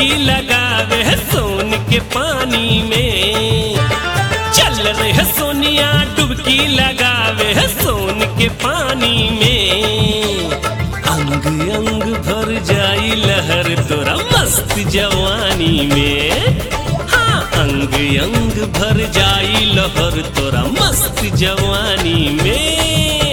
डुबकी लगावे है सोन के पानी में चल रहे है सोनिया डुबकी लगावे है सोन के पानी में अंग अंग भर जाई लहर तोरा मस्त जवानी में हाँ अंग अंग भर जाई लहर तोरा मस्त जवानी में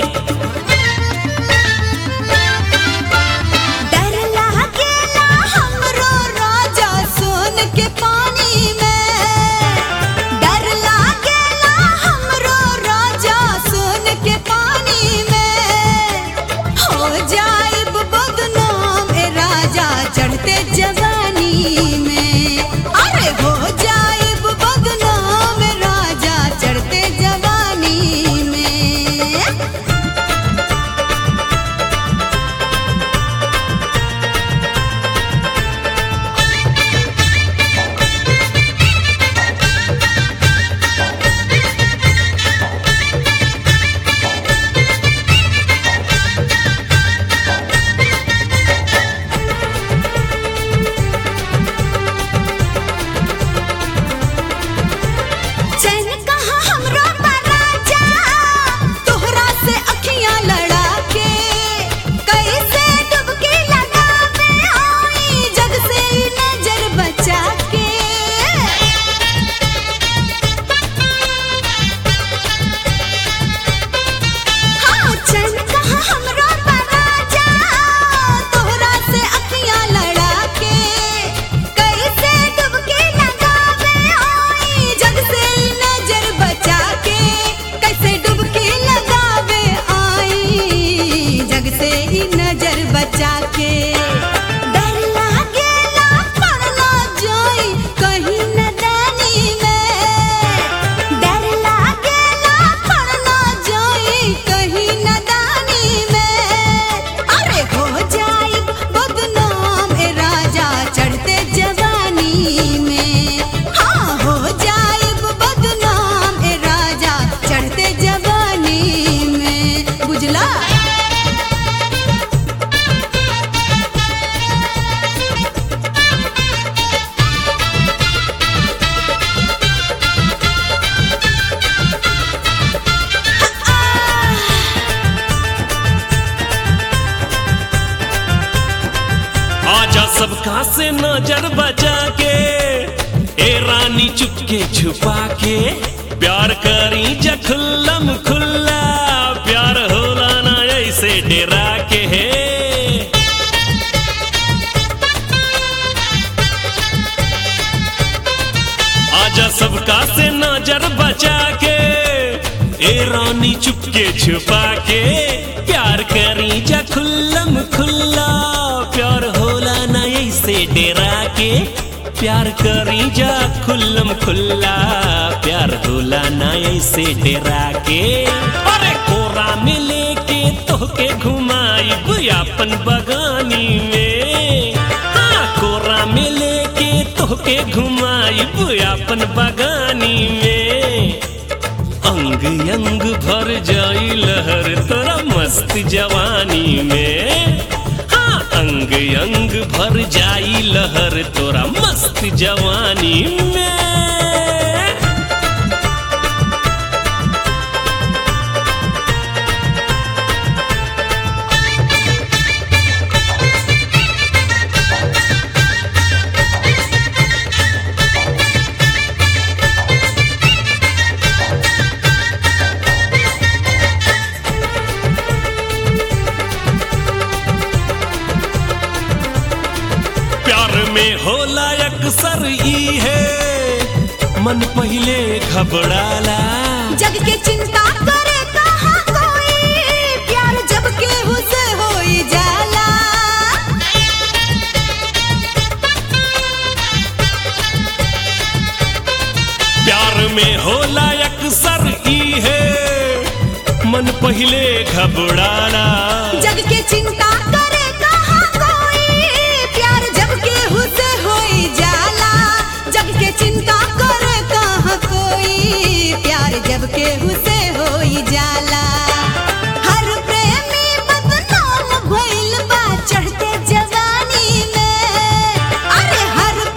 डर लागेला हमरो राजा सोन के पानी में डर लागेला हमरो राजा सोन के पानी में हो जाइब बदनाम ए राजा चढ़ते जवानी में अरे हो जाइब बदनाम ए राजा चढ़ते जवानी में चैन कहाँ हमरो राजा तोहरा से अखियां लड़ा के कैसे डुबकी लगावे आई जग से ई नजर बचा के हाँ चैन कहाँ हमरो राजा तोहरा से अखियां लड़ा के कैसे डुबकी लगावे आई जग से ई नजर बचा के कैसे डुबकी लगावे आई जग से ई नजर बचा के डर लागेला पड़ ना जाई कहीं नदानी में डर लागेला पड़ ना जाई कहीं नदानी में अरे हो जाई बदनाम ए राजा चढ़ते जवानी में हाँ हो जाई बदनाम ए राजा चढ़ते जवानी में बुझला आजा सबका से नजर बचा के ए रानी चुपके छुपा के प्यार करी जखुल्लम खुल्ला प्यार होला ना ऐसे डेरा के है आजा सबका से नजर बचा के ए रानी चुपके छुपा के प्यार करी जा खुल्लम खुल्ला प्यार होला ना ऐसे डेरा के प्यार करी जा खुल्लम खुल्ला प्यार होला ना ऐसे डेरा के अरे कोरा में लेके तोहके घुमाई अपन बगानी में हाँ कोरा में लेके तोहके घुमाई अपन बगानी में अंग अंग भर जाई लहर तोरा मस्त जवानी में हाँ अंग अंग भर जाई लहर तोरा मस्त जवानी में प्यार में होला अक्सर ई है मन पहले घबराला जग के चिंता करे कहाँ कोई प्यार जब केहू से होई जाला प्यार में होला अक्सर ई है मन पहले घबराला जग के चिंता करे कहाँ कोई प्यार जब केहू से होई जाला जग के चिंता करे कहाँ कोई प्यार जब केहू से होई जाला हर प्रेमी बदनाम भइल बा चढ़ते जवानी में अरे हर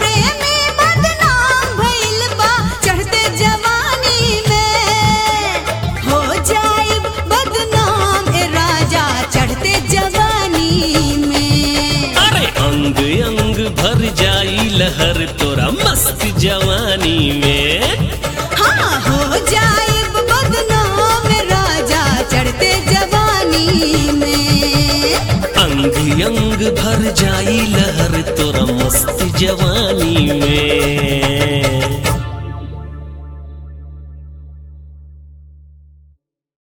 लहर तोरा मस्त जवानी में हाँ हो जाए बदनाम राजा चढ़ते जवानी में अंग अंग भर जाई लहर तोरा मस्त जवानी में